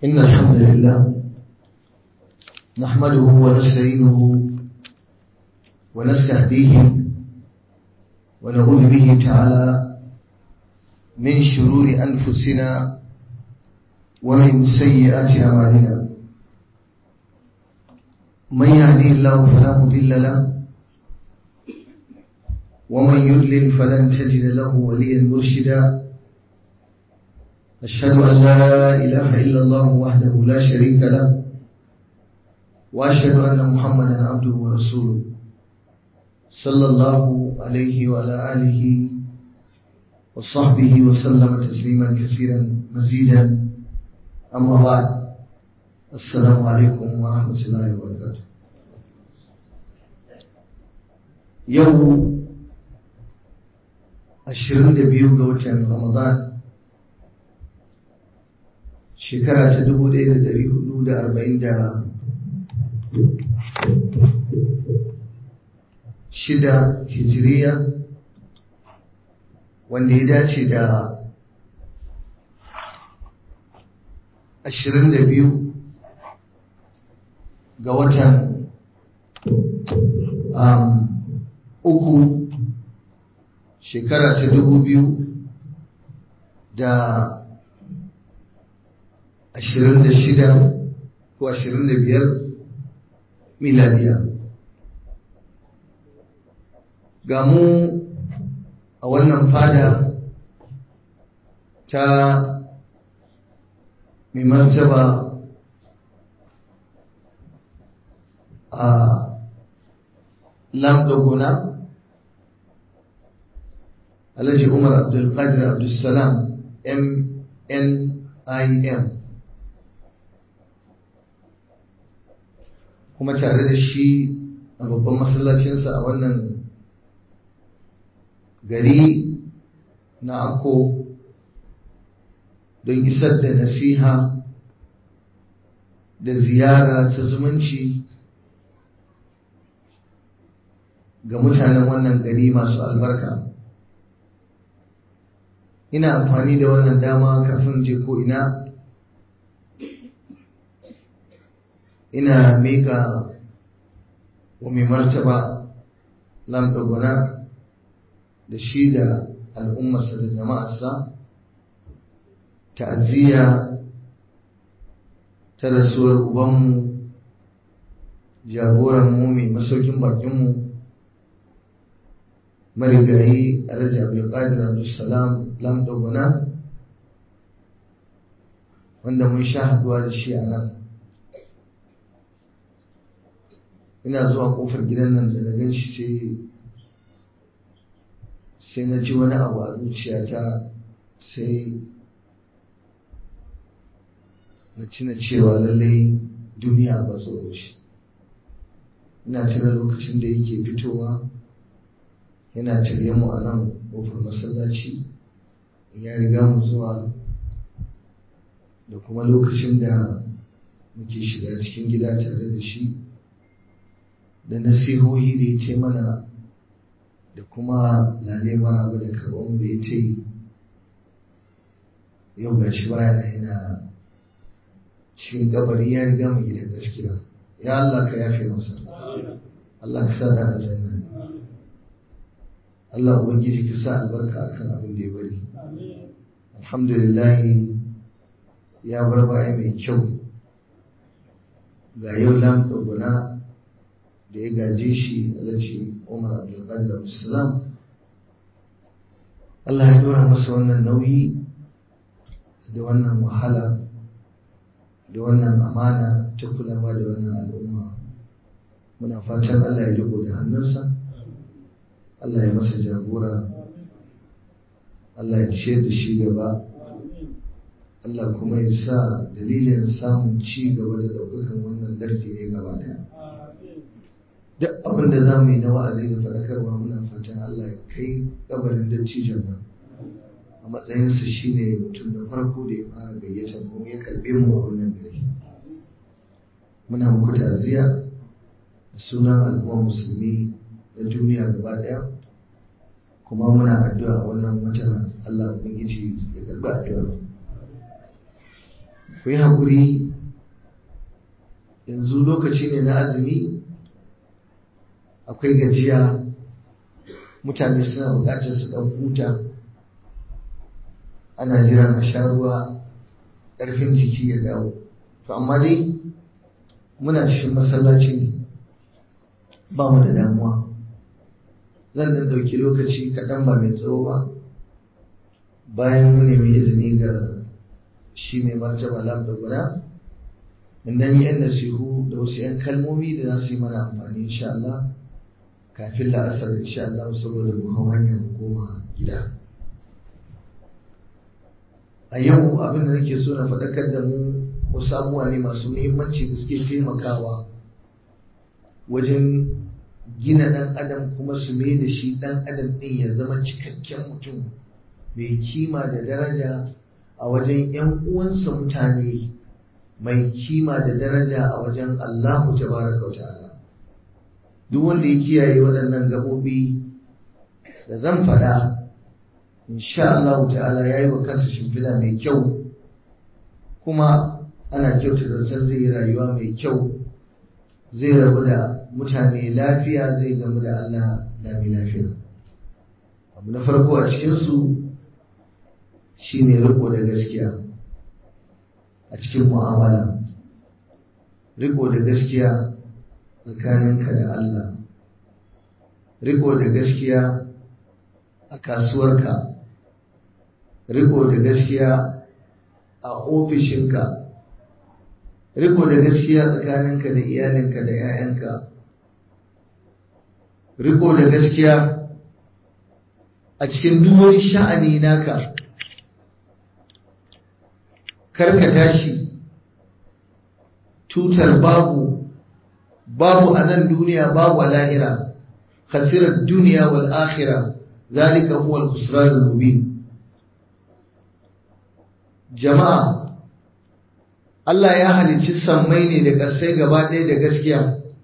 إن الحمد لله نحمده ونستعينه ونستهديه ونعوذ به تعالى من شرور أنفسنا ومن سيئات أعمالنا من يهدي الله فلا مضل له ومن يضلل فلن تجد له وليا مرشدا أشهد أن لا إله إلا الله وحده لا شريك له وأشهد أن محمدا عبده ورسوله صلى الله عليه وعلى آله وصحبه وسلم تسليما كثيرا مزيدا أما بعد السلام عليكم ورحمة الله وبركاته يوم ashirin da biyu ga watan Ramadan shekara ta dubu ɗaya da ɗari hudu da arba'in da shida hijiriya wanda ya dace da ashirin da biyu ga watan uku shekara ta dubu biyu da ashirin da shida ko ashirin da biyar miladiya ga mu a wannan fada ta mai martaba a lamdogona Alhaji Umar Abdulkadir Abdulsalam MNIM kuma tare da shi a babban masallacinsa a wannan gari na Akko don isar da nasiha da ziyara ta zumunci ga mutanen wannan gari masu albarka. ina amfani da wannan dama kafin je ko ina ina mika wa mai martaba lamdagwana da shi da al'ummarsa da jama'arsa ta'aziyya ta rasuwar ubanmu jagoranmu mai masaukin bakinmu marigayi alhaji abdulkadir abdulsalam lamdogona wanda mun sha haduwa da shi a nan ina zuwa kofar gidan nan da na gan shi sai sai na ji wani abu a zuciyata sai na cina cewa lallai duniya ba tsoro shi ina tuna lokacin da yake fitowa yana tare mu a nan ƙofar masallaci ya riga mu zuwa da kuma lokacin da muke shiga cikin gida tare da shi da nasihohi da ya ce mana da kuma lale maraba da karɓar da ya ta yi yau ga shi baya na yana cikin kabari ya riga mu gidan gaskiya ya Allah ka yafe masa Allah ka sa da aljanna Allah Ubangiji ka sa albarka akan abin da ya bari. Alhamdulillah ya bar baya mai kyau ga yau lam guna da ya gaje shi alhaji Umar Abdulkadir Abdulsalam. Allah ya dora masa wannan nauyi da wannan wahala da wannan amana ta kulawa da wannan al'umma. Muna fatan Allah ya riko da hannunsa. Allah ya masa jagora Allah ya ciyar da shi gaba Allah kuma ya sa dalilin samun ci gaba da ɗaukakan wannan lardi ne gaba daya duk abin da za mu yi na wa'azi da faɗakarwa muna fatan Allah ya kai kabarin dattijan nan a matsayinsa shine mutum na farko da ya fara gayyata kuma ya karɓe mu a wannan gari muna muku ta'aziyya da sunan al'ummar musulmi na duniya gaba ɗaya kuma muna addu'a wannan watan Allah Ubangiji ya karɓi addu'a ku yi haƙuri yanzu lokaci ne na azumi akwai gajiya mutane suna buƙatar su ɗan huta ana jiran a sha ruwa ƙarfin jiki ya dawo to amma dai muna cikin masallaci ne ba mu da damuwa zan dan ɗauki lokaci kaɗan ba mai tsawo ba bayan mu nemi izini ga shi mai martaba lam da guda in dan yi yan nasihu da wasu yan kalmomi da za su yi mana amfani insha Allah kafin la'asar insha Allah saboda mu hau hanyar koma gida a yau abin da nake so na faɗakar da mu wasu abubuwa ne masu muhimmanci da suke taimakawa wajen gina ɗan adam kuma su mai da shi ɗan adam ɗin ya zama cikakken mutum mai kima da daraja a wajen ‘yan uwansa mutane mai kima da daraja a wajen Allahu tabaraka wa ta'ala duk wanda ya kiyaye waɗannan gaɓoɓi da zan faɗa insha Allah ta'ala ya yi wa kansa shimfiɗa mai kyau kuma ana kyauta da zai yi rayuwa mai kyau zai rabu da mutane lafiya zai gamu da Allah lami lafiya abu na farko a cikinsu shi ne riko da gaskiya a cikin mu'amala riko da gaskiya tsakaninka da Allah riko da gaskiya a kasuwarka riko da gaskiya a ofishinka riko da gaskiya tsakaninka da iyalinka da 'ya'yanka riko da gaskiya a cikin duk wani sha'ani naka karka tashi tutar babu babu a nan duniya babu a lahira khasirar duniya wal akhira zalika huwa al-khusran al-mubin jama'a Allah ya halicci sammai ne da ƙasai gaba ɗaya da gaskiya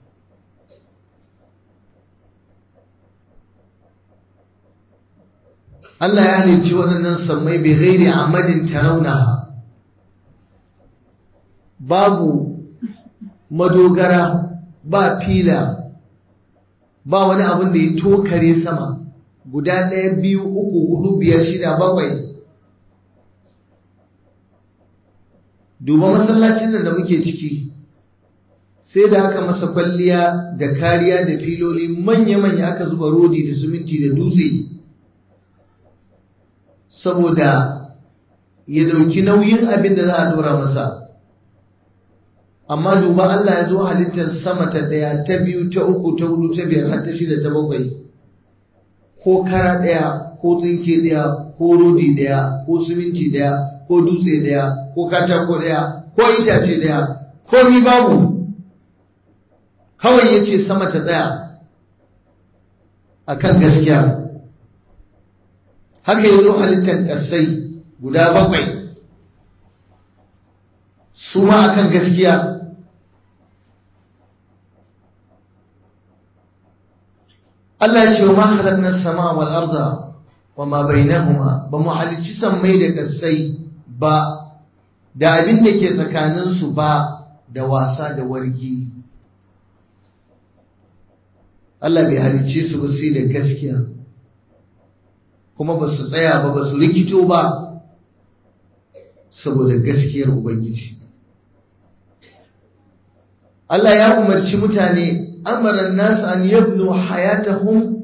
Allah ya halicci waɗannan sammai bai gairi amadin tarawunaha babu madogara ba fila ba wani abin da ya tokare sama guda ɗaya biyu uku hudu biyar shida bakwai duba masallacin da muke ciki sai da aka masa kwalliya da kariya da filoli manya-manya aka zuba rodi da siminti da dutse saboda ya dauki nauyin abin da za a dora masa amma duba Allah ya zo halittar sama ta ɗaya ta biyu ta uku ta hudu ta biyar har ta shida ta bakwai ko kara ɗaya ko tsinke ɗaya ko rodi ɗaya ko siminti ɗaya ko dutse ɗaya ko katako ɗaya ko itace ɗaya ko ni babu kawai ya ce sama ta tsaya a kan gaskiya haka ya zo halittar ƙasai guda bakwai su ma a kan gaskiya Allah ya ce wa ma khalaqna as-samaa wal arda wa ma bainahuma ba mu halicci sammai da ƙasai ba da abin da ke tsakaninsu ba da wasa da wargi Allah bai halicce su ba sai da gaskiya kuma ba su tsaya ba ba su rikito ba saboda gaskiyar Ubangiji Allah ya umarci mutane amaran nasu an yabnu hayatahum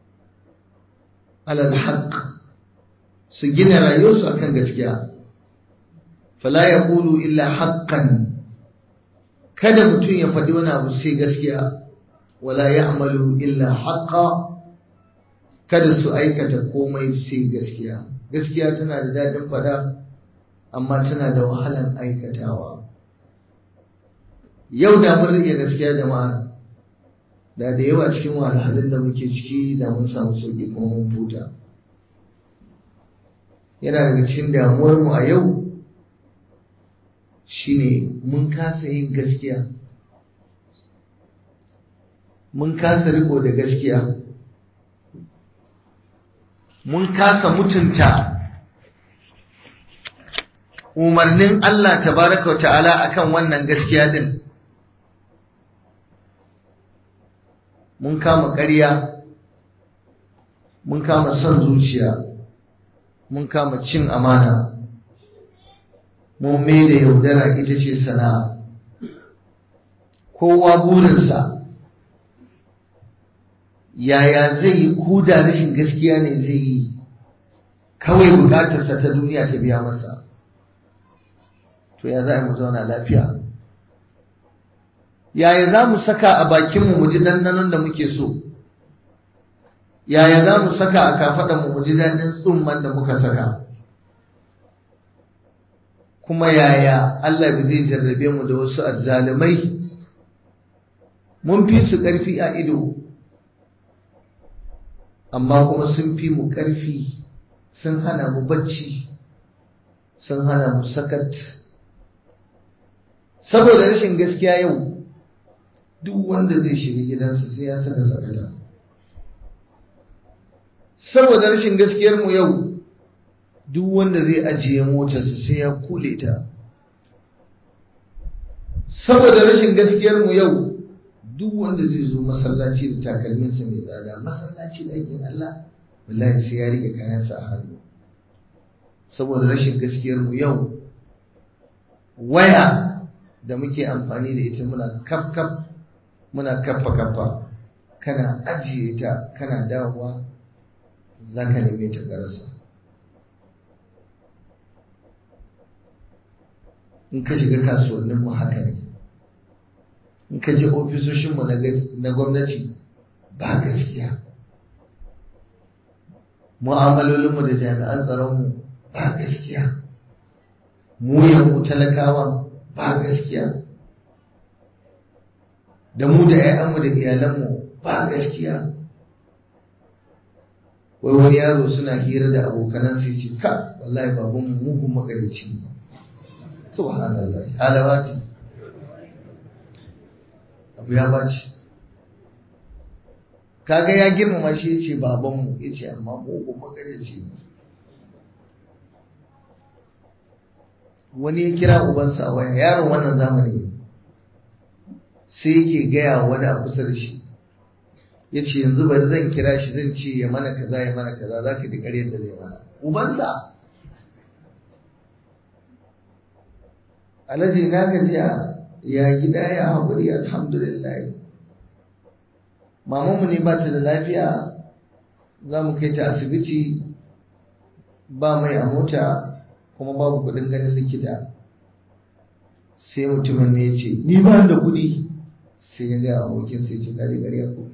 alal haqq su gina rayuwarsu akan gaskiya fala yaqulu illa haqqan kada mutum ya faɗi wani abu sai gaskiya wala ya'malu illa haqqa kada su aikata komai sai gaskiya gaskiya tana da daɗin faɗa amma tana da wahalan aikatawa yau da mun rike gaskiya jama'a da da yawa cikin wahalhalun da muke ciki da mun samu sauƙi kuma mun huta yana daga cikin damuwarmu a yau shine mun kasa yin gaskiya mun kasa riko da gaskiya mun kasa mutunta umarnin Allah tabaraka ta'ala akan wannan gaskiya din mun kama ƙarya mun kama son zuciya mun kama cin amana mun mai da yaudara ita ce sana'a kowa burinsa yaya zai yi kuda rashin gaskiya ne zai yi kawai bukatarsa ta duniya ta biya masa to ya za a mu zauna lafiya yaya za mu saka a bakinmu mu ji ɗanɗanon da muke so yaya za mu saka a kafaɗanmu mu ji daɗin tsumman da muka saka kuma yaya Allah ba zai jarrabe mu da wasu azzalumai mun fi su ƙarfi a ido amma kuma sun fi mu ƙarfi sun hana mu bacci sun hana mu sakat saboda rashin gaskiya yau duk wanda zai shiga gidansa sai ya saka sakata saboda rashin gaskiyar mu yau duk wanda zai ajiye motarsa sai ya kule ta saboda rashin gaskiyar mu yau duk wanda zai zo masallaci da takalminsa mai tsada masallaci da aikin Allah wallahi sai ya rike kayansa a hannu saboda rashin gaskiyar mu yau waya da muke amfani da ita muna kaf kaf muna kaffa kaffa kana ajiye ta kana dawowa za ka neme ta garasa in ka shiga kasuwanninmu haka ne in ka je ofisoshinmu na gwamnati ba gaskiya mu'amalolinmu da jami'an tsaronmu ba gaskiya mu mu talakawa ba gaskiya da mu da 'ya'yanmu da iyalanmu ba gaskiya wai wani yaro suna hira da abokanan sai ce ka wallahi babanmu mugun magarici ne subhanallah halawa ce abu ya baci kaga ya girmama shi yace babanmu yace amma mugun magarici ne wani ya kira ubansa a waya yaron wannan zamani ne sai yake gaya wani a kusa da shi ya ce yanzu bari zan kira shi zan ce ya mana kaza ya mana kaza za ka ji ƙaryar da zai mana ubansa alhaji na gajiya ya gida ya haƙuri alhamdulillah mamanmu ne ba ta da lafiya za mu kai ta asibiti ba mai a mota kuma babu kuɗin ganin likita sai mutumin ne ya ce ni ba da kuɗi sai ya ga abokin sai ce kaji ƙarya ko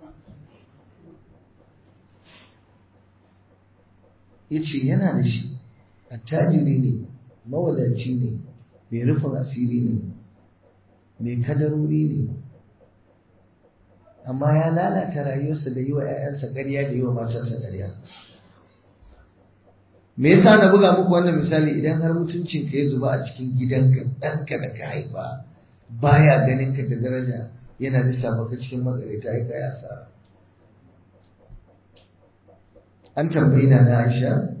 ya ce yana da shi attajiri ne mawadaci ne mai rufin asiri ne mai kadarori ne amma ya lalata rayuwarsa da yi wa 'ya'yansa ƙarya da yi wa matarsa ƙarya me yasa na buga muku wannan misali idan har mutuncin ka ya zuba a cikin gidanka ɗanka da ka haifa baya ganin ka da daraja yana lissafa ka cikin matsarita ya kai asara an tambayi na na Aisha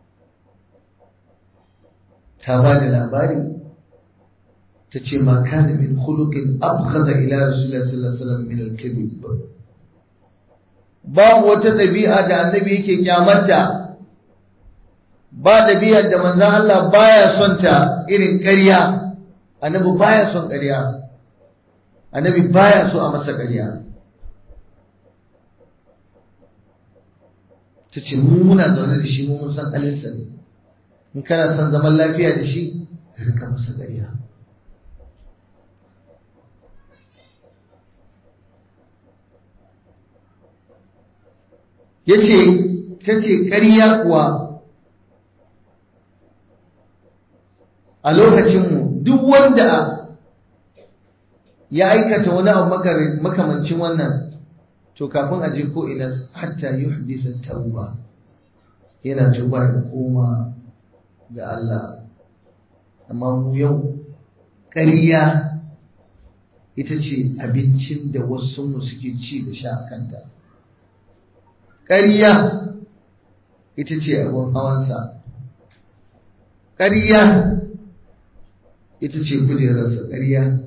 ta ba da labari ta ce ma kana min khuluqin abghada ila rasulullah sallallahu alaihi wasallam min al-kadhib babu wata ɗabi'a da annabi yake kyamarta ba ɗabi'ar da manzon Allah baya son ta irin ƙarya annabi baya son ƙarya annabi baya so a masa ƙarya ta ce mu muna zaune da shi mu mun san halinsa ne in kana son zaman lafiya da shi ka rika masa ƙarya ya ce ta ce ƙarya kuwa a lokacinmu duk wanda ya aikata wani abu makamancin wannan to kafin a je ko ina hatta yuhdisa tauba yana tuba ya koma ga Allah amma mu yau ƙarya ita ce abincin da wasu mu suke ci da sha a kanta ƙarya ita ce abin hawansa ƙarya ita ce kujerarsa ƙarya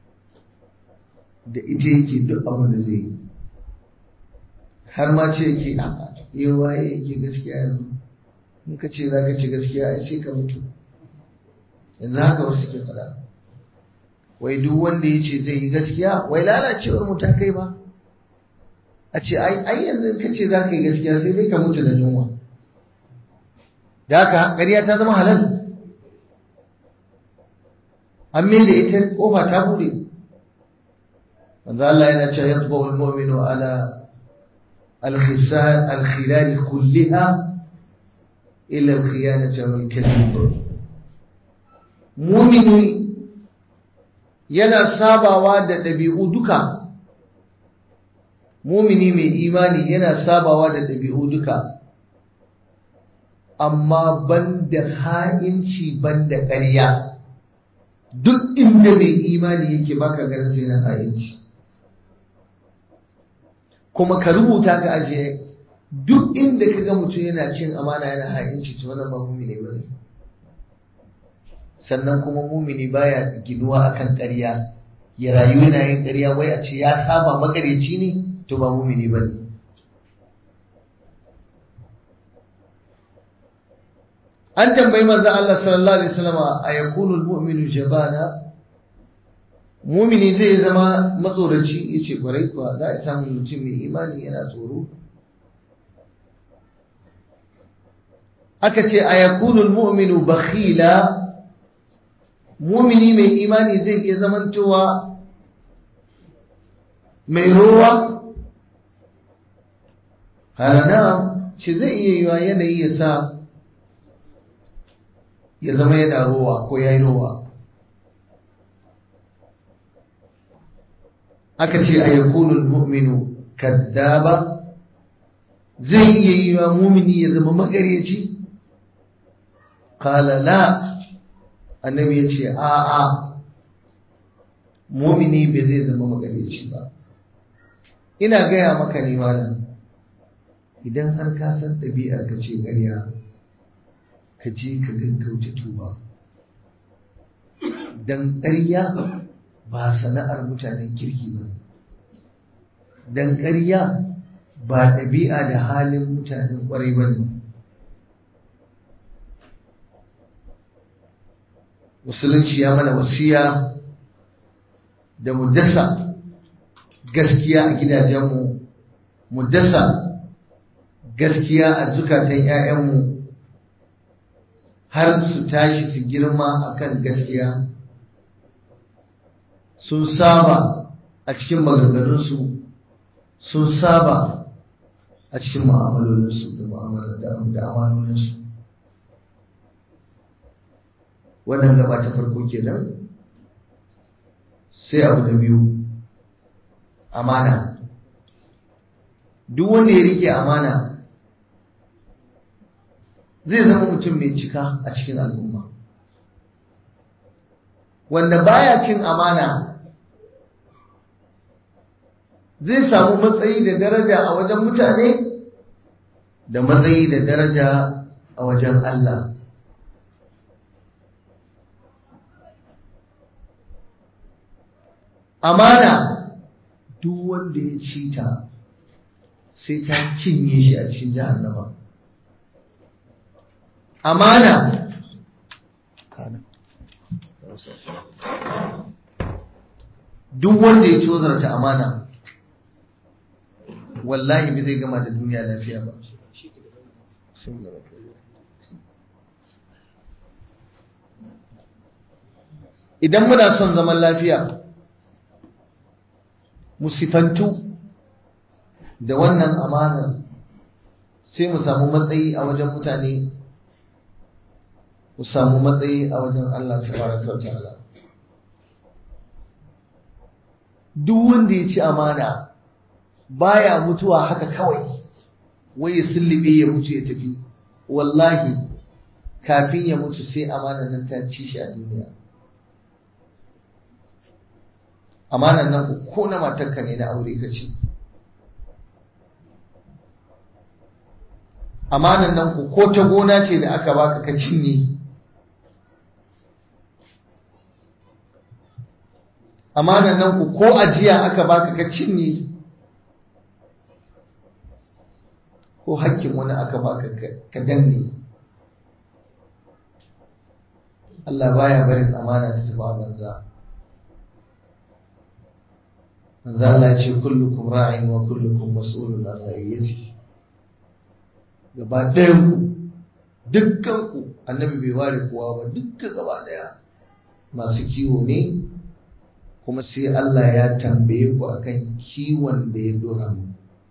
da ita yake duk abin da zai yi har ma ce yake a yi waye yake gaskiya yanzu in ka ce za ka ci gaskiya ai sai ka mutu yanzu haka wasu ke faɗa wai duk wanda ya ce zai yi gaskiya wai lalacewar mu ta kai ba a ce ai yanzu ka ce za ka yi gaskiya sai dai ka mutu da yunwa da haka ƙarya ta zama halal an mai da ita kofa ta bude wanda Allah yana cewa yatba wal mu'minu ala al-khisal al-khilal kullaha illa al-khiyanata wal kadhib mu'mini yana sabawa da ɗabi'u duka mumini mai imani yana sabawa da ɗabi'u duka amma banda ha'inci banda ƙarya duk inda mai imani yake baka ganin sai na ha'inci kuma ka rubuta ka ajiye duk inda ka ga mutum yana cin amana yana ha'inci to wannan ba mumini ba ne sannan kuma mumini baya ginuwa akan ƙarya ya rayu yana yin ƙarya wai a ce ya saba makareci ne to ba mumini ba ne an tambayi manzon Allah sallallahu alaihi wasallam a yakunu almu'minu jabana mumini zai zama matsoraci yace kwarai kuwa za a samu mutum mai imani yana tsoro aka ce a yakunu almu'minu bakhila mumini mai imani zai iya zamantowa mai rowa harana shi zai iya yiwa yanayi ya sa ya zama yana rowa ko ya yi rowa aka ce a yakunul mu'minu kaddaba zai iya yiwa mumini ya zama magareci kala la annabi ya ce a'a mumini bai zai zama magareci ba ina gaya maka ne malam idan har ka san ɗabi'ar ka ce ƙarya ka je ka gaggauta tuba don ƙarya ba sana'ar mutanen kirki ba don ƙarya ba ɗabi'a da halin mutanen ƙwarai ba ne musulunci ya mana wasiya da mu dasa gaskiya a gidajenmu mu dasa gaskiya a zukatan 'ya'yanmu har su tashi su girma akan gaskiya sun saba a cikin maganganunsu sun saba a cikin mu'amalolinsu da amalolinsu wannan gaba ta farko kenan sai abu da biyu amana duk wanda ya rike amana zai zama mutum mai cika a cikin al'umma wanda baya cin amana zai samu matsayi da daraja a wajen mutane da matsayi da daraja a wajen Allah amana duk wanda ya ci ta sai ta cinye shi a cikin jahannama amana duk wanda ya cozarta amana wallahi bai zai gama da duniya lafiya ba idan muna son zaman lafiya musifantu da wannan amanar sai mu samu matsayi a wajen mutane mu samu matsayi a wajen Allah tabaraka ta'ala duk wanda ya ci amana baya mutuwa haka kawai wai ya sullube ya mutu ya tafi wallahi kafin ya mutu sai amanar nan ta ci shi a duniya amanar nan ko na matarka ne na aure ka ci amanar nan ko ta gona ce da aka baka ka cinye amanan nan ku ko ajiya aka baka ka cinye ko hakkin wani aka baka ka danne Allah baya barin amana ta tafi a banza manzo Allah ya ce kullukum ra'in wa kullukum mas'ulun an ra'iyati gaba ɗayan ku dukkan ku annabi bai ware kowa ba dukkan gaba ɗaya masu kiwo ne kuma sai Allah ya tambaye ku akan kiwon da ya dora mu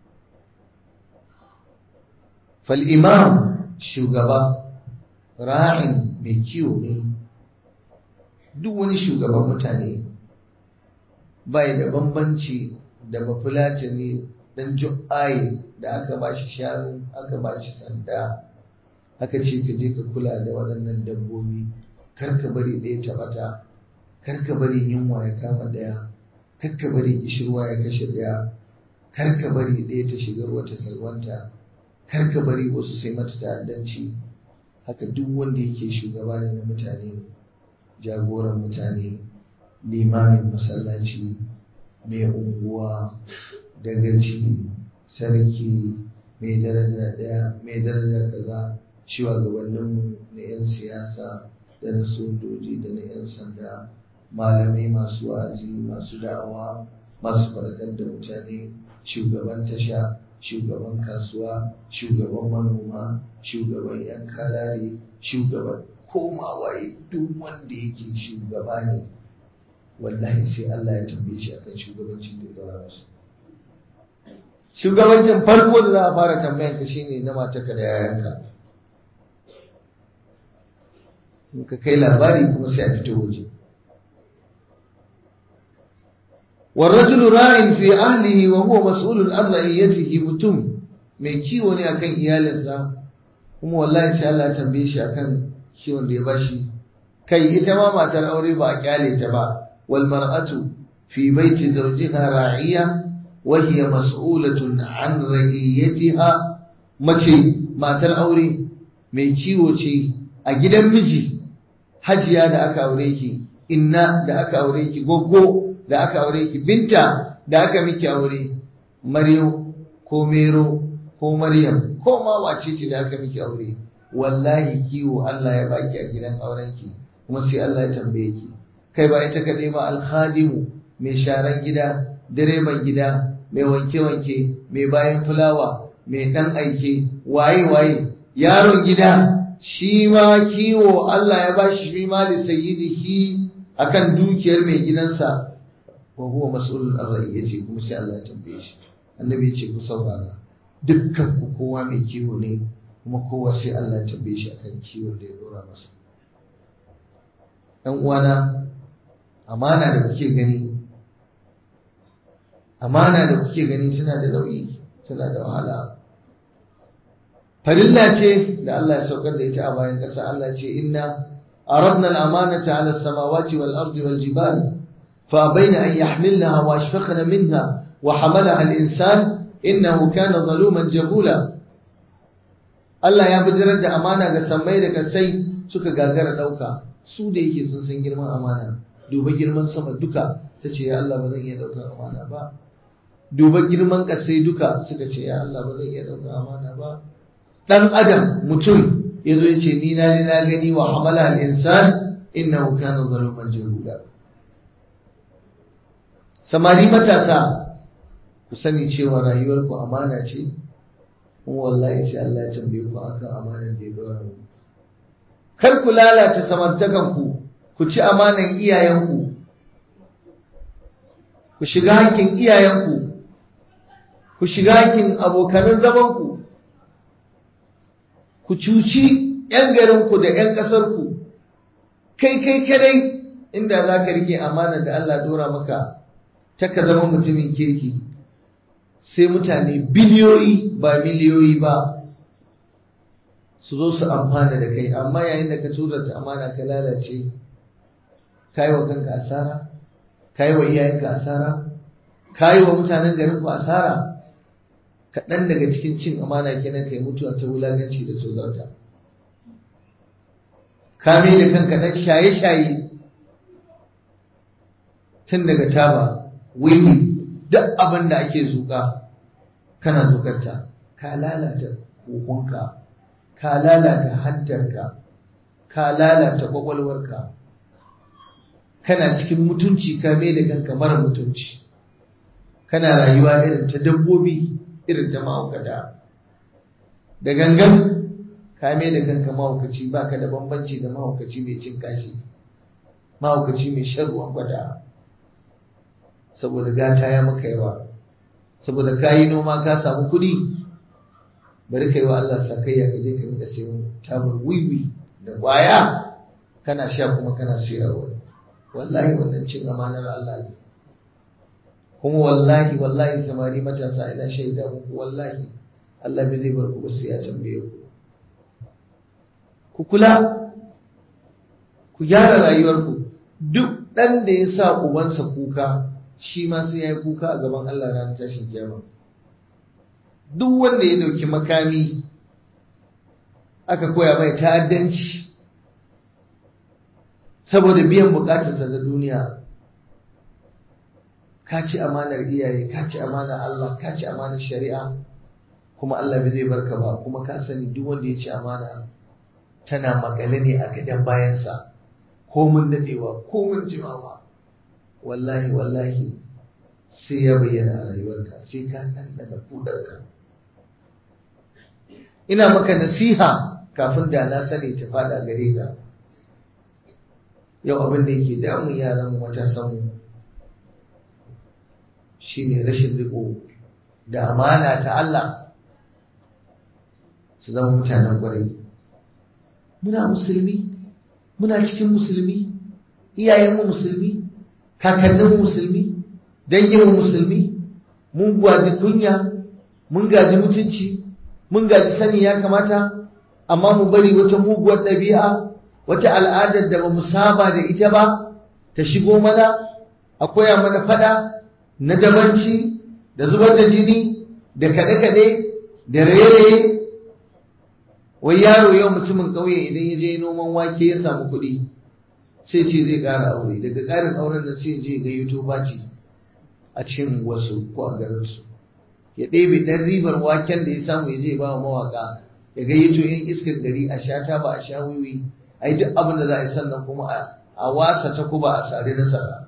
fal imam shugaba ra'in mai kiwo ne duk wani shugaban mutane bai da bambanci da bafulatani dan ju'ayi da aka ba shi shanu aka ba shi sanda aka ce ka je ka kula da waɗannan dabbobi kar ka bari ɗaya ta bata kar ka bari yunwa ya kama ɗaya kar ka bari kishirwa ya kashe ɗaya kar ka bari ɗaya ta shiga ruwa ta salwanta kar ka bari wasu sai mata ta'addanci haka duk wanda yake shugaba ne na mutane jagoran mutane limamin masallaci mai unguwa dagaci sarki mai daraja daya mai daraja kaza shugabanninmu na 'yan siyasa da na sojoji da na 'yan sanda malamai masu wa'azi masu da'awa masu faɗakar da mutane shugaban tasha shugaban kasuwa shugaban manoma shugaban 'yan kalare shugaban komawaye duk wanda yake shugaba ne wallahi sai Allah ya tambaye shi akan shugabancin da ya dora masa shugabancin farko da za a fara tambayan ka shine na matarka da yayanka in ka kai labari kuma sai a fito waje والرجل راع في أهله وهو مسؤول عن رعيته mutum mai kiwo ne akan iyalinsa kuma wallahi sai Allah ya tambaye shi akan kiwon da ya bashi kai ita ma matar aure ba a kyale ta ba wal mar'atu fi baiti zawjiha ra'iya wa hiya mas'ulatun an ra'iyatiha mace matar aure mai kiwo ce a gidan miji hajiya da aka aure ki inna da aka aure ki goggo da aka aure ki binta da aka miki aure maryo ko mero ko maryam ko ma wace ce da aka miki aure wallahi kiwo Allah ya baki a gidan aurenki kuma sai Allah ya tambaye ki kai ba ita kaɗai ba alhadimu mai sharan gida direban gida mai wanke-wanke mai bayan fulawa mai ɗan aike waye waye yaron gida shi ma kiwo Allah ya bashi shi ma li sayyidihi akan dukiyar mai gidansa wa huwa mas'ulun an yace kuma sai Allah ya tambaye shi annabi ya ce ku saurara dukkan ku kowa mai kiwo ne kuma kowa sai Allah ya tambaye shi akan kiwon da ya dora masa ɗan uwana amana da kuke gani amana da kuke gani tana da nauyi tana da wahala farilla ce da Allah ya saukar da ita a bayan ƙasa Allah ce inna aradna al-amanata 'ala as-samawati wal ardi wal jibali fa bayna an yahmilnaha wa ashfaqna minha wa hamalaha al-insan innahu kana zaluman jahula Allah ya bijirar da amana ga sammai da kasai suka gagara dauka su da yake sun san girman amana duba girman sama duka ta ce ya Allah ba zan iya daukar amana ba duba girman kasai duka suka ce ya Allah ba zan iya daukar amana ba dan adam mutum yazo ya ce ni na ji na gani wa hamala al-insan innahu kana zaluman jahula samari matasa ku sani cewa rayuwar ku amana ce kuma wallahi sai Allah ya tambaye ku akan amanar da ya dora mu kar ku lalata samartakan ku ku ci amanan iyayenku ku shiga hakkin iyayenku ku shiga hakkin abokanan zamanku ku cuci 'yan garinku da 'yan ƙasarku kai kai kadai inda za ka rike amanar da Allah dora maka ta ka zama mutumin kirki sai mutane biliyoyi ba miliyoyi ba su zo su amfana da kai amma yayin da ka tuzarta amana ka lalace ka yi wa kanka asara ka yi wa iyayenka asara ka yi wa mutanen garin ku asara kaɗan daga cikin cin amana kenan kai mutuwa ta wulaganci da tozarta ka mai da kanka ɗan shaye-shaye tun daga taba wiwi duk abin da ake zuƙa kana zuƙarta ka lalata hukunka ka lalata hantarka ka lalata ƙwaƙwalwarka kana cikin mutunci ka mai da kanka mara mutunci kana rayuwa irin ta dabbobi irin ta mahaukata da gangan ka mai da kanka mahaukaci ba ka da bambanci da mahaukaci mai cin kashi mahaukaci mai shan ruwan gwada saboda gata ya maka yawa saboda ka yi noma ka samu kuɗi bari ka yi wa Allah sakayya ka je ka rinka sayan tabar wiwi da ƙwaya kana sha kuma kana sayarwa wallahi wannan cin amanar Allah ne kuma wallahi wallahi samari matasa ina shaida muku wallahi Allah bai zai bar ku ba sai ya tambaye ku ku kula ku gyara rayuwarku duk ɗan da ya sa ubansa kuka shi ma sai ya yi kuka a gaban Allah ranar tashin kiyama duk wanda ya dauki makami aka koya mai ta'addanci saboda biyan bukatarsa da duniya ka ci amanar iyaye ka ci amanar Allah ka ci amanar shari'a kuma Allah bai zai barka ba kuma ka sani duk wanda ya ci amana tana makale ne a gadon bayansa ko mun dadewa ko mun jimawa wallahi wallahi sai ya bayyana a rayuwarka sai ka ɗanɗana kudarka ina maka nasiha kafin da na sani ta fada gare ka yau abin da yake damun yaran matasanmu shine rashin riko da amana ta Allah su zama mutanen kwarai muna musulmi muna cikin musulmi iyayenmu musulmi kakanninmu musulmi danginmu musulmi mun gwaji kunya mun gaji mutunci mun gaji sani ya kamata amma mu bari wata muguwar ɗabi'a wata al'adar da ba mu saba da ita ba ta shigo mana a koya mana fada na dabanci da zubar da jini da kaɗe-kaɗe da raye-raye wai yaro yau mutumin ƙauye idan ya je noman wake ya samu kuɗi sai ce zai ƙara aure daga ƙarin auren da sai je ga yuto baci a cikin wasu ko a garinsu ya ɗebe ɗan ribar waken da ya samu ya je ba wa mawaƙa ya gayyato yin iskar gari a sha ta ba a sha wiwi a yi duk abin da za a yi sannan kuma a wasa ta kuba a sare na sara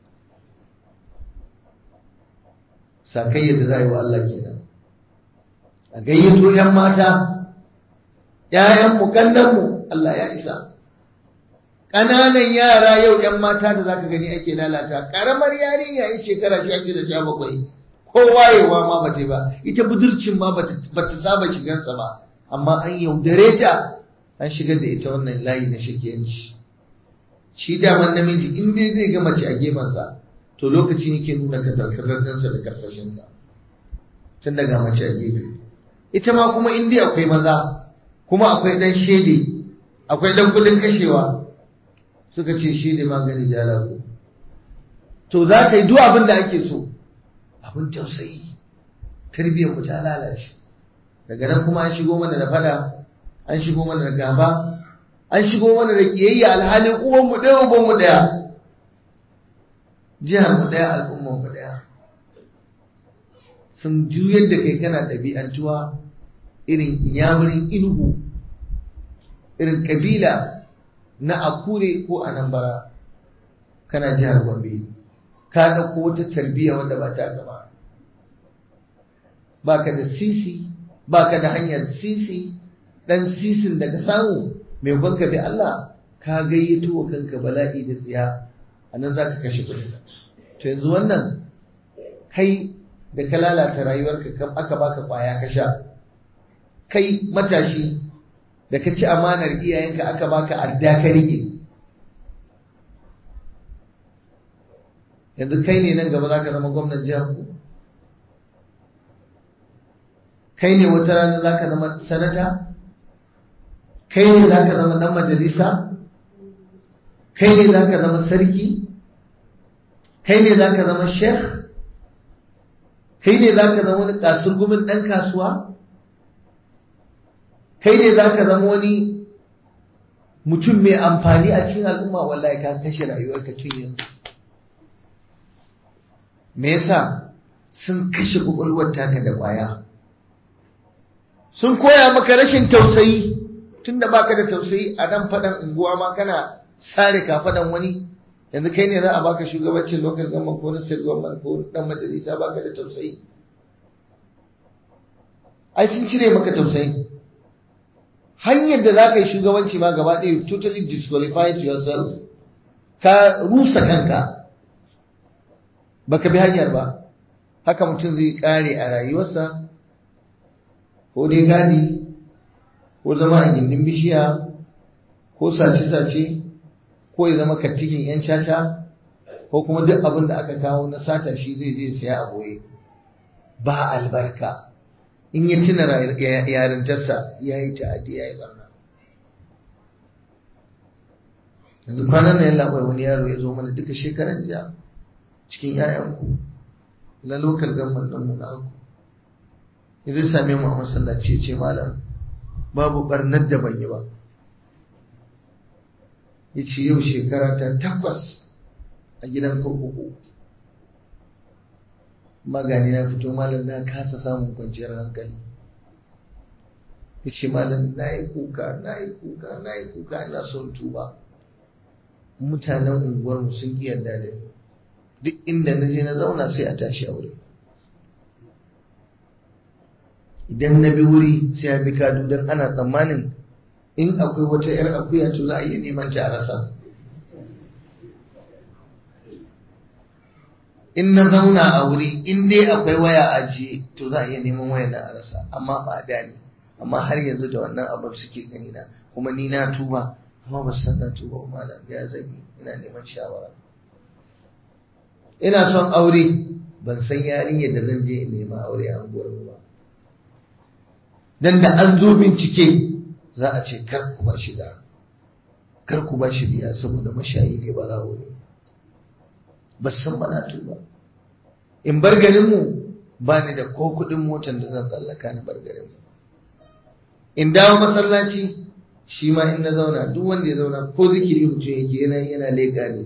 sakai yadda za a yi wa Allah kenan a gayyato ‘yan mata ‘ya'yan mu mu Allah ya isa ƙananan yara yau ‘yan mata da za ka gani ake lalata ƙaramar yarinya yin shekara sha da sha bakwai ko wayewa ma ba ta ba ita budurcin ma ba ta saba shigarsa ba amma an yaudare ta an shigar da ita wannan layi na shakiyanci shi daman namiji in dai zai ga mace a gefensa to lokacin yake nuna kazarkarar ɗansa da karsashinsa tun daga mace a gefe ita ma kuma in dai akwai maza kuma akwai ɗan shede akwai ɗan kudin kashewa suka ce shede magani jalago to za ta yi duk abin da ake so abin tausayi tarbiyyar mu ta lalace daga nan kuma an shigo mana da fada an shigo mana da gaba an shigo mana da kiyayya alhalin uwan mu ɗaya uban mu ɗaya jihar mu ɗaya al'umman mu ɗaya sun juyar da kai kana ɗabi'antuwa irin yamurin inugu irin kabila na akure ko anambara kana jihar gombe ka ɗauko wata tarbiyya wanda ba ta gaba ba ka da sisi ba ka da hanyar sisi ɗan sisin da ka samu mai kwanka bi Allah ka gayyato wa kanka bala'i da tsiya a nan za ka kashe kuɗi to yanzu wannan kai da ka lalata rayuwarka kam aka baka kwaya ka sha kai matashi da ka ci amanar iyayenka aka baka adda ka rike yanzu kai ne nan gaba za ka zama gwamnan jihar ku kai ne wata rana za ka zama sanata kai ne za ka zama dan majalisa kai ne za ka zama sarki kai ne za ka zama sheikh kai ne za ka zama wani kasurgumin ɗan kasuwa kai ne za ka zama wani mutum mai amfani a cikin al'umma wallahi ka kashe rayuwarka tun yanzu me yasa sun kashe kwakwalwar taka da ƙwaya sun koya maka rashin tausayi tunda baka da tausayi a dan faɗan unguwa ma kana sare kafaɗan wani yanzu kai ne za a baka shugabancin local government ko na state government ko dan majalisa baka da tausayi ai sun cire maka tausayi hanyar da za ka yi shugabanci ma gaba ɗaya totally disqualified yourself ka rusa kanka baka bi hanyar ba haka mutum zai kare a rayuwarsa ko dai gadi ko zama a gindin bishiya ko sace-sace ko ya zama kattikin 'yan caca ko kuma duk abin da aka kawo na sata shi zai je siya a boye ba albarka in ya tuna yarintarsa ya yi ta'addi ya yi barna yanzu kwanan nan ya labai wani yaro ya zo mana duka shekaran jiya cikin 'ya'yanku na lokal gamman ɗan mu na aku idan same mu a masallaci ya ce malam babu barnar da ban yi ba ya ce yau shekara ta takwas a gidan kurkuku magani na fito malam na kasa samun kwanciyar hankali ya ce malam na yi kuka na yi kuka na yi kuka ina son tuba mutanen unguwarmu sun ƙi yarda da ni duk inda na je na zauna sai a tashi a wuri idan na bi wuri sai a bi kadu don ana tsammanin in akwai wata 'yar akuya to za a iya neman ta a rasa in na zauna a wuri in dai akwai waya ajiye to za a iya neman waya na a rasa amma ba da ne amma har yanzu da wannan abin suke gani na kuma ni na tuba amma ba su san na tuba ba malam ya zanyi ina neman shawara ina son aure ban san yarinyar da zan je in nema aure a unguwar ba dan da an zo bincike za a ce kar ku ba shi da kar ku ba shi biya saboda mashayi ne barawo ne ba san bana tuba in bar garin mu ba ni da ko kuɗin motar da zan tsallaka na bar garin mu in dawo masallaci shi ma in na zauna duk wanda ya zauna ko zikiri mutum yake yana yana leƙa ne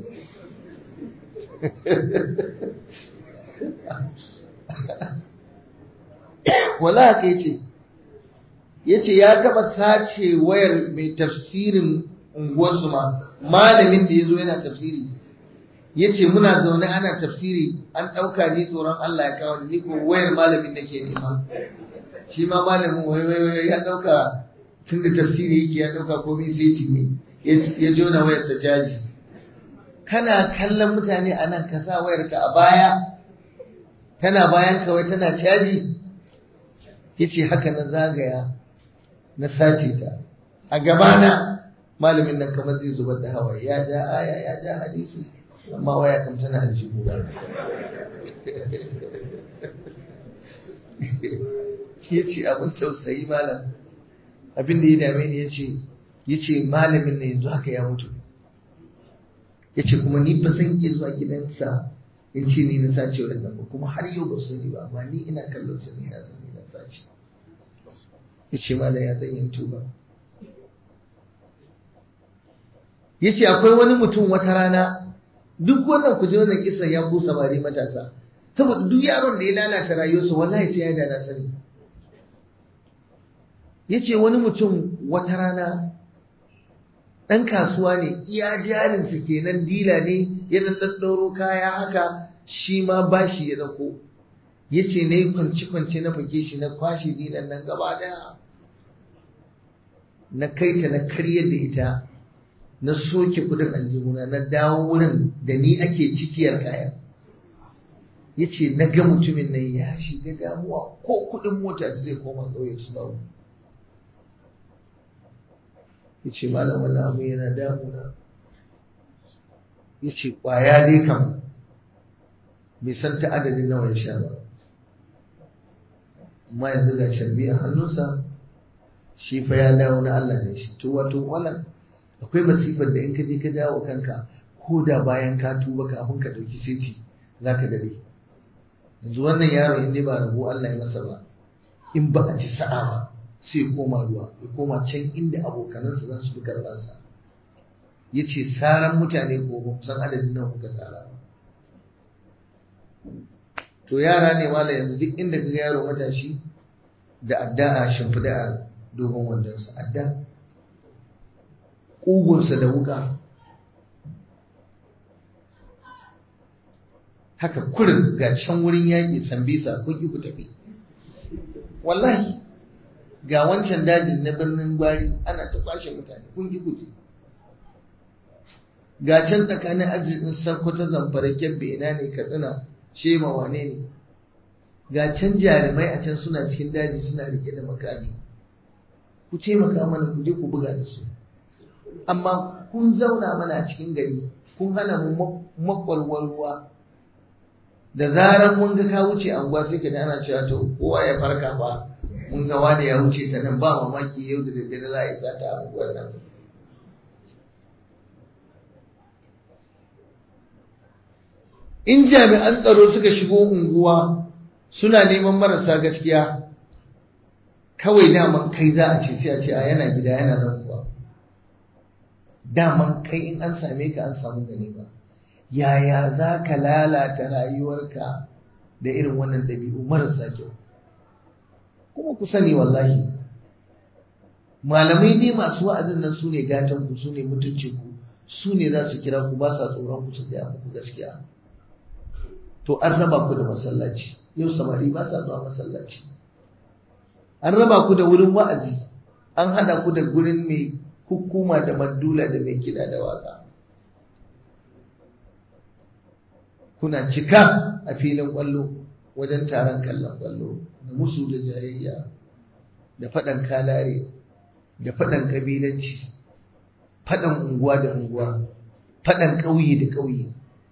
wala haka yace yace ya taba sace wayar mai tafsirin unguwarsu ma malamin da yazo yana tafsiri yace muna zaune ana tafsiri an dauka ni tsoron Allah ya kawo ni ko wayar malamin nake nema shi ma malamin wai wai wai ya dauka tun da tafsiri yake ya dauka komai sai ne ya jona wayar ta jaji kana kallon mutane a nan ka sa wayarka a baya tana bayan kawai tana caji yace haka na zagaya na sace ta a gabana malamin nan kamar zai zubar da hawaye ya ja aya ya ja hadisi amma waya kam tana aljihu ya ce abin tausayi malam abin da ya dame ni ya ce ya ce malamin ne yanzu haka ya mutu ya ce kuma ni ba zan iya zuwa gidansa in ce ni na sace wa ba kuma har yau ba sani ba amma ni ina kallon sa ni na san ni na sace ya ce malam ya zan yin tuba ya ce akwai wani mutum wata rana duk wannan ku ji wannan kisan ya ku samari matasa saboda duk yaron da ya lalata rayuwarsa wallahi sai ya da na sani ya ce wani mutum wata rana ɗan kasuwa ne iya jarinsa kenan dila ne ya ɗaɗɗauro kaya haka shi ma bashi ya ɗauko ya ce na yi kwanci-kwanci na fake shi na kwashe dilan nan gaba ɗaya na kai ta na karya da ita na soke kudin aljihuna na dawo wurin da ni ake cikiyar kayan ya ce na ga mutumin nan ya shiga damuwa ko kudin mota da zai koma ƙauye su babu ya ce malam wani abu yana damuna ya ce ƙwaya dai kam bai san ta adadin nawa ya sha ba amma yanzu ga sharbi a hannunsa shi fa ya dawo na Allah ne shi to wato wannan akwai masifar da in ka je ka dawo kanka ko da bayan ka tuba kafin ka dauki seti zaka dare yanzu wannan yaro in dai ba rabu Allah ya masa ba in ba a ci sa'a ba sai koma ruwa ya koma can inda abokanansa za su fi karbansa ya ce saran mutane ko ba san adadin nan kuka tsara to yara ne mala yanzu duk inda kaga yaro matashi da adda a shimfiɗa a dogon wandonsa adda ƙugunsa da wuka haka kurin ga can wurin yaƙi sambisa kun ki ku tafi wallahi ga wancan dajin na birnin gwari ana ta kwashe mutane kun ki ku je ga can tsakanin arzikin sankwata zamfara kyabbe ina ne katsina shema wane ne ga can jarumai a can suna cikin daji suna rike da makami ku taimaka mana ku je ku buga da su amma kun zauna mana cikin gari kun hana mu makwalwar ruwa da zarar mun ga ka wuce anguwa sai ka ana cewa to kowa ya farka fa mun ga wani ya wuce ta nan ba mamaki yau da daddare za a yi sata a unguwar nan in jami'an tsaro suka shigo unguwa suna neman marasa gaskiya kawai daman kai za a ce sai a ce a yana gida yana nan kuwa daman kai in an same ka an samu gani ba yaya za ka lalata rayuwarka da irin wannan ɗabi'u marasa kyau kuma ku sani wallahi malamai ne masu wa'azin nan su ne gatan ku su ne mutuncin ku su ne za su kira ku ba sa tsoron ku su gaya muku gaskiya to an raba ku da masallaci yau samari ba sa zuwa masallaci an raba ku da wurin wa'azi an hada ku da gurin mai hukuma da mandula da mai kiɗa da waka kuna cika a filin kwallo wajen taron kallon kwallo da musu da jayayya da faɗan kalare da faɗan ƙabilanci faɗan unguwa da unguwa faɗan ƙauye da ƙauye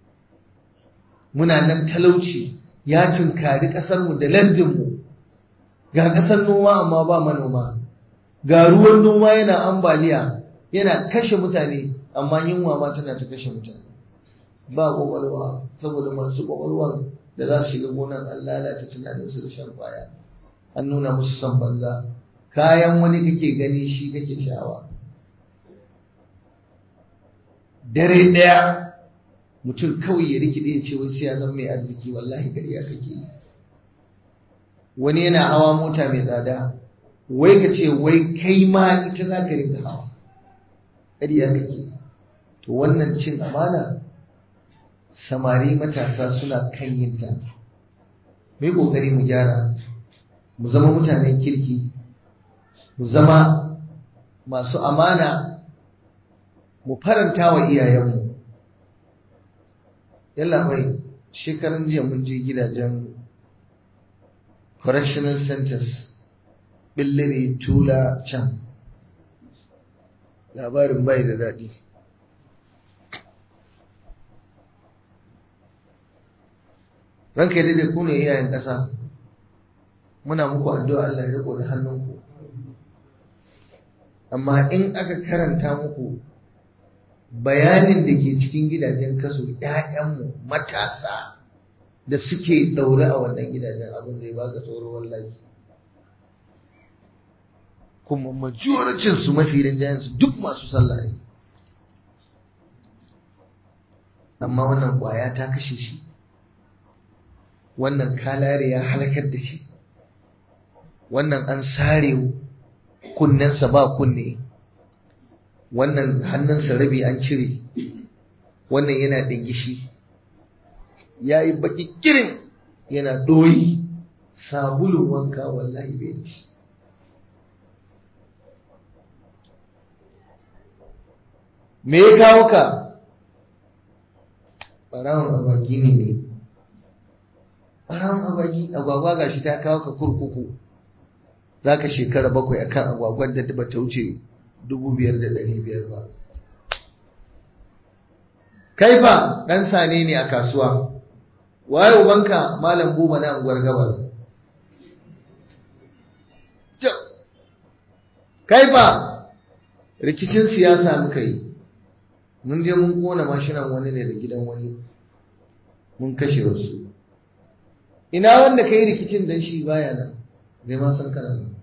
muna nan talauci ya tunkari ƙasarmu da lardinmu ga ƙasar noma amma ba manoma ga ruwan noma yana ambaliya yana kashe mutane amma yunwa ma tana ta kashe mutane ba ƙwaƙwalwa saboda masu ƙwaƙwalwan da za su shiga gonan an lalata tunaninsu da shan kwaya an nuna musu son banza kayan wani kake gani shi kake sha'awa dare ɗaya mutum kawai ya rikide ya ce wai sai ya zama mai arziki wallahi ƙarya kake yi wani yana hawa mota mai tsada wai ka ce wai kai ma ita za ka rinka hawa ƙarya kake to wannan cin amana samari matasa suna kan yin ta mai ƙoƙari mu gyara mu zama mutanen kirki mu zama masu amana mu faranta wa iyayenmu yalla mai shekarun jiya mun je gidajen correctional centers billiri tula can labarin bai da daɗi ranka yi daidai ku ne iyayen ƙasa muna muku addu'a Allah ya riko da hannunku amma in aka karanta muku bayanin da ke cikin gidajen kaso ‘ya'yanmu matasa da suke ɗaure a wannan gidajen abin da ya baka tsoro wallahi kuma majoricin su mafi rinjayen su duk masu sallah ne amma wannan ƙwaya ta kashe shi wannan kalare ya halakar da shi wannan an sare kunnensa ba kunne wannan hannunsa rabi an cire wannan yana ɗingishi ya yi baƙi kirin yana ɗoyi sabulun wanka wallahi bai ci me ya kawo ka ɓarawon agwagi ne ne ɓarawon agwagi agwagwa ga shi ta kawo ka kurkuku za ka shekara bakwai akan agwagwan da ba ta wuce dubu biyar da ɗari biyar ba. Kai fa ɗan sane ne a kasuwa, waye ubanka malam buba na unguwar gabar. Kai fa rikicin siyasa muka yi, mun je mun kona mashinan wani ne da gidan wani, mun kashe wasu. Ina wanda ka yi rikicin dan shi baya nan, bai ma san kana nan.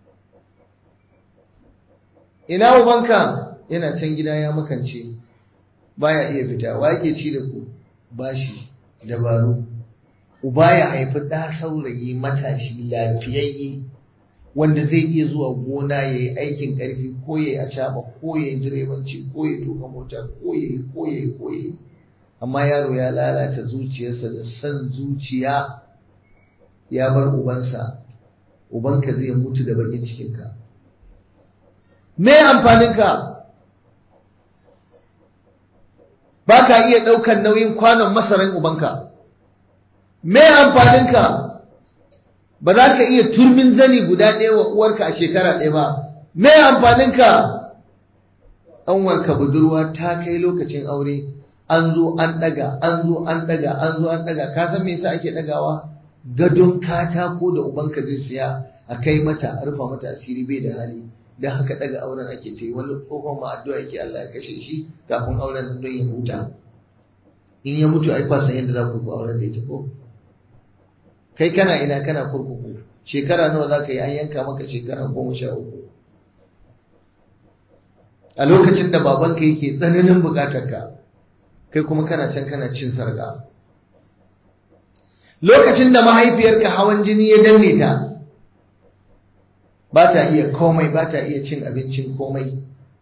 ina ubanka yana can gida ya makance baya iya fita wa yake ci da ku bashi dabaru uba ya haifi ɗa saurayi matashi lafiyayye wanda zai iya zuwa gona ya yi aikin ƙarfi ko ya yi acaba ko ya yi direbanci ko ya tuka mota ko ya yi ko ya yi ko ya yi amma yaro ya lalata zuciyarsa da son zuciya ya bar ubansa ubanka zai mutu da bakin cikinka me amfaninka ba ka iya ɗaukar nauyin kwanon masaran ubanka me amfaninka ba za ka iya turmin zani guda ɗaya wa uwarka a shekara ɗaya ba me amfaninka ɗanwarka budurwa ta kai lokacin aure an zo an ɗaga an zo an ɗaga an zo an ɗaga ka san me yasa ake ɗagawa gadon katako da ubanka zai siya a kai mata a rufa mata asiri bai da hali dan haka ɗaga auren ake ta yi wani tsohon ma addu'a yake Allah ya kashe shi kafin auren don ya huta in ya mutu ai kwasan yadda za ku ku auren da ita ko kai kana ina kana kurkuku shekara nawa za ka yi an yanka maka shekara goma sha uku a lokacin da babanka yake tsananin bukatar ka kai kuma kana can kana cin sarga lokacin da mahaifiyarka hawan jini ya danne ta ba ta iya komai ba ta iya cin abincin komai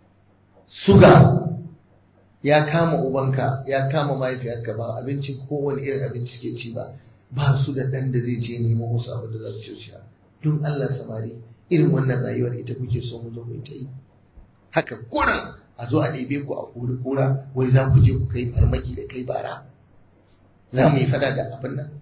suga ya kama ubanka ya kama mahaifiyarka ba abincin kowane irin abinci ke ci ba ba su da ɗan da zai je nemo musu abin da za su ci don Allah samari irin wannan rayuwar ita kuke so mu zo mu ta yi haka kuran a zo a ɗebe ku a kuri kura wai za ku je ku kai farmaki da kai bara za mu yi fada da abin nan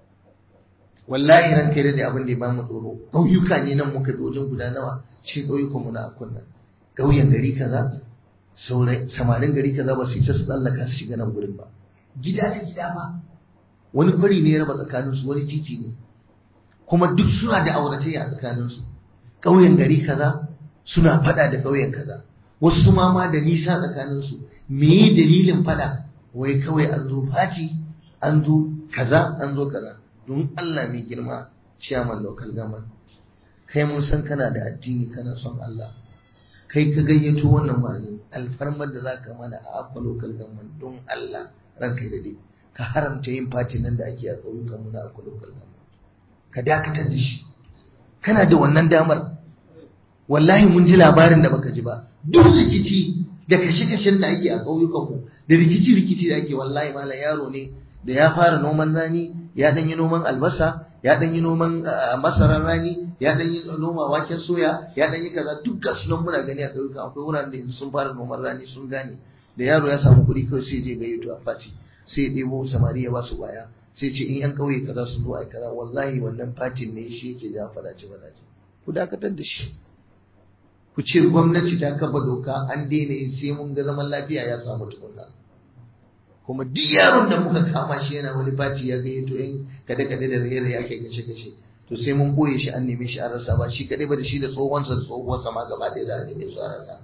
wallahi ran kai da abin da ya bamu tsoro ƙauyuka ne nan muka bi wajen guda nawa cikin ƙauyukan mu na akun nan ƙauyen gari kaza samarin gari kaza ba su isa su tsallaka su shiga nan gurin ba gida da gida ba wani kwari ne ya raba tsakaninsu wani titi ne kuma duk suna da auratayya a tsakaninsu ƙauyen gari kaza suna faɗa da ƙauyen kaza wasu ma ma da nisa tsakaninsu me dalilin faɗa wai kawai an zo fati an zo kaza an zo kaza don Allah mai girma ciyaman local government kai mun san kana da addini kana son Allah kai ka gayyato wannan wa'azin alfarmar da zaka mana a akwa local government don Allah ranka da dai ka haramta yin fati nan da ake a ƙauyukan mu na akwa local government ka dakatar da shi kana da wannan damar wallahi mun ji labarin da baka ji ba duk rikici da kashe-kashen da ake a ƙauyukan mu da rikici-rikici da ake wallahi malam yaro ne da ya fara noman rani ya ɗan yi noman albasa ya ɗan yi noman masarar rani ya ɗan yi noma waken soya ya ɗan yi kaza duk ga sunan muna gani a ƙauyuka akwai wuraren da sun fara noman rani sun gane da yaro ya samu kuɗi kawai sai je gayyato a fati sai ya ɗebo samari ya ba su baya sai ce in yan ƙauye kaza sun zo ai kaza wallahi wannan fatin ne shi yake ja fadace fadace ku dakatar da shi ku ce gwamnati ta kafa doka an daina yin sai mun ga zaman lafiya ya samu tukunna kuma duk yaron da muka kama shi yana wani fati ya gayyato yan kada kada da raye raye ake kashe kashe to sai mun boye shi an neme shi an rasa ba shi kadai ba da shi da tsohonsa da tsohuwarsa ma gaba ɗaya za a neme su a rasa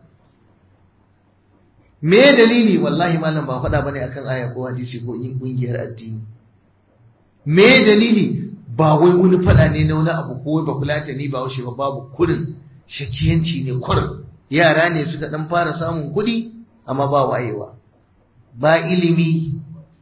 me dalili wallahi malam ba faɗa bane akan aya ko hadisi ko yin kungiyar addini me dalili ba wai wani faɗa ne na wani abu ko ba kulata ni ba washe ba babu kurin shakiyanci ne kurin yara ne suka dan fara samun kuɗi amma ba wayewa ba ilimi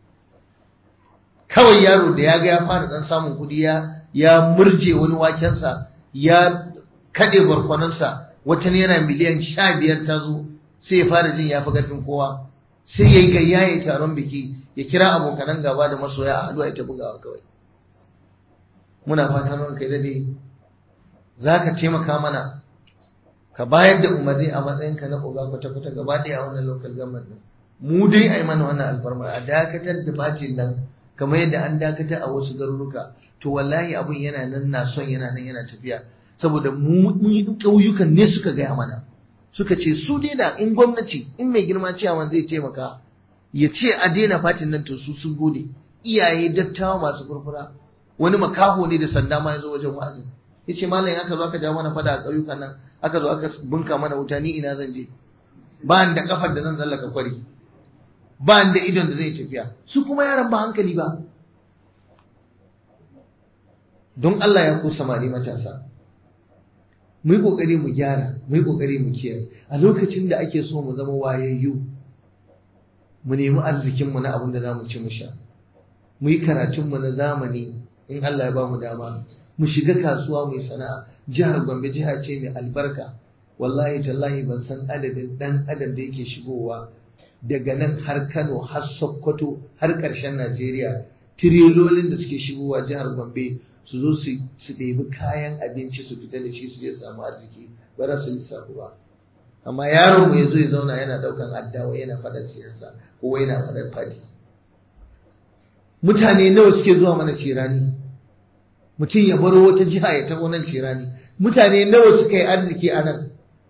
kawai yaro da ya ga ya fara dan samun kuɗi ya ya murje wani wakensa ya kaɗe barkwanansa wata naira miliyan sha biyar ta zo sai ya fara jin ya fi ƙarfin kowa sai ya yi gayya ya taron biki ya kira abokanan gaba da masoya a haɗuwa ita bugawa kawai muna fatan ran kai dade za ka taimaka mana ka bayar da umarni a matsayinka na oga kwata-kwata gaba ɗaya a wannan local government ɗin mu dai a yi mana wannan alfarma a dakatar da bacin nan kamar yadda an dakatar a wasu garuruka to wallahi abun yana nan na son yana nan yana tafiya saboda mu ƙauyukan ne suka gaya mana suka ce su dai da in gwamnati in mai girma ciyaman zai taimaka ya ce a daina fatin nan to su sun gode iyaye dattawa masu furfura wani makaho ne da sanda ma ya zo wajen wa'azin ya ce malam aka zo aka ja mana fada a ƙauyukan nan aka zo aka bunka mana wuta ni ina zan je ba da kafar da zan tsallaka kwari ba da idon da zai tafiya su kuma yaran ba hankali ba don Allah ya ku samari matasa mu yi kokari mu gyara mu yi kokari mu kiyaye a lokacin da ake so mu zama wayayyu mu nemi arzikin mu na abin da zamu ci mu sha mu yi karatunmu na zamani in Allah ya ba mu dama mu shiga kasuwa mu yi sana'a jihar Gombe jiha ce mai albarka wallahi tallahi ban san adadin dan adam da yake shigowa daga nan har Kano har Sokoto har ƙarshen Najeriya tirelolin da suke shigowa jihar Gombe su zo su ɗebi kayan abinci su fita da shi su je samu arziki ba za su lissafu ba amma yaron mu ya zo ya zauna yana ɗaukan addawa yana faɗar siyasa ko yana faɗar fati mutane nawa suke zuwa mana cirani mutum ya baro wata jiha ya taɓo nan cirani mutane nawa suka yi arziki a nan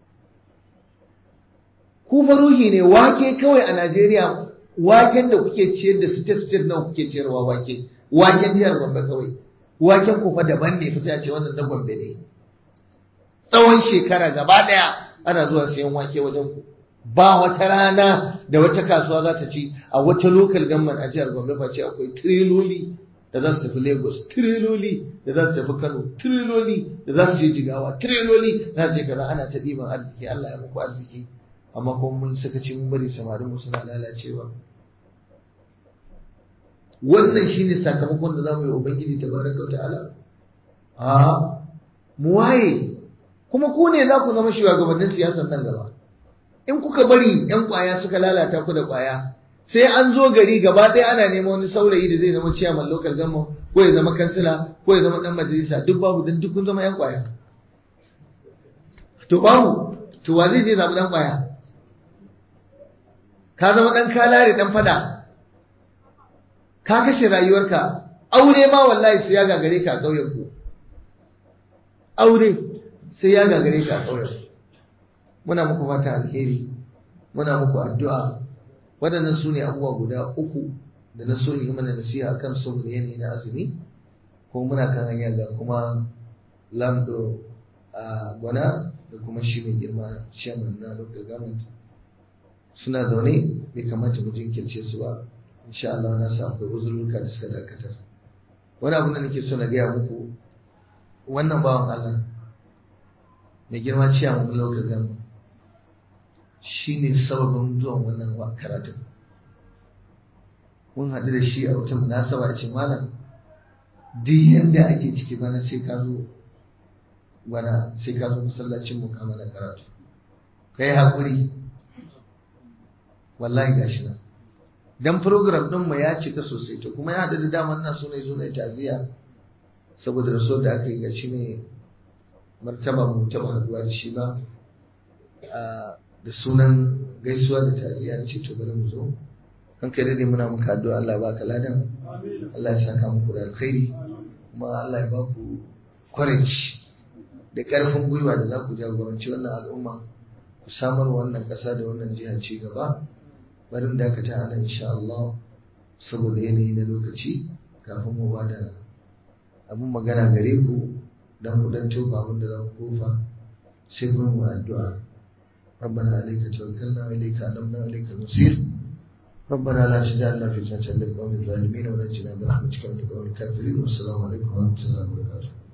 ku faruhi ne wake kawai a Najeriya waken da kuke ciyar da state state nawa kuke ciyarwa wake waken jihar Gombe kawai waken ku fa daban ne fa sai a ce wannan na Gombe ne tsawon shekara gaba daya ana zuwa sayan wake wajen ku ba wata rana da wata kasuwa za ta ci a wata local government a jihar Gombe fa ce akwai triloli da za su tafi Lagos triloli da za su tafi Kano triloli da za su je Jigawa triloli za su je kaza ana ta ɗiban arziki Allah ya muku arziki amma kuma mun saka ci mun bari samarin mu suna lalacewa wannan shine sakamakon da zamu yi ubangiji tabaraka ta'ala a mu waye kuma ku ne za ku zama shugabannin siyasar nan gaba in kuka bari yan kwaya suka lalata ku da kwaya sai an zo gari gaba ɗaya ana neman wani saurayi da zai zama ciyaman local government ko ya zama kansila ko ya zama dan majalisa duk babu dan duk kun zama yan kwaya to babu to wa zai je zaɓi dan kwaya ka zama ɗan kalare ɗan fada ka kashe rayuwarka aure ma wallahi sai ya gagare ka a ƙauyen ku aure sai ya gagare ka a ƙauyen muna muku fata alheri muna muku addu'a waɗannan su ne abubuwa guda uku da na so yi mana nasiha a kan saboda yanayi na azumi ko muna kan hanya ga kuma lamdo a gwana da kuma shi mai girma chairman na local government suna zaune bai kamata mu jinkirce su ba insha Allah na sa akwai uzurruka da suka dakatar wani abu da nake so na gaya muku wannan bawan Allah mai girma ciya mu local government shine sababin zuwan wannan karatun mun haɗu da shi a wata munasaba ce malam duk yadda ake ciki bana sai ka zo bana sai ka zo masallacin mu kamala karatu kai haƙuri wallahi gashi nan dan program din mu ya cika sosai to kuma ya haɗu da daman ina so ne zo ne taziya saboda rasuwar da aka yi gashi ne martaba mu taɓa haɗuwa da shi ba da sunan gaisuwa da taziya ce to bari mu zo kan kai dai muna muka addu'a Allah ba ka ladan Allah ya saka muku da alkhairi kuma Allah ya ba ku courage da ƙarfin gwiwa da za ku jagoranci wannan al'umma ku samar wannan ƙasa da wannan jiha ci gaba barin dakata a nan insha Allah saboda yanayi na lokaci kafin mu bada abin magana gare ku dan ku dan tofa abin da za ku kofa sai kuma mu addu'a ربنا عليك توكلنا وإليك أنبنا وإليك المصير ربنا لا تجعلنا فتنة للقوم الظالمين ونجنا برحمتك من القوم الكافرين والسلام عليكم ورحمة الله وبركاته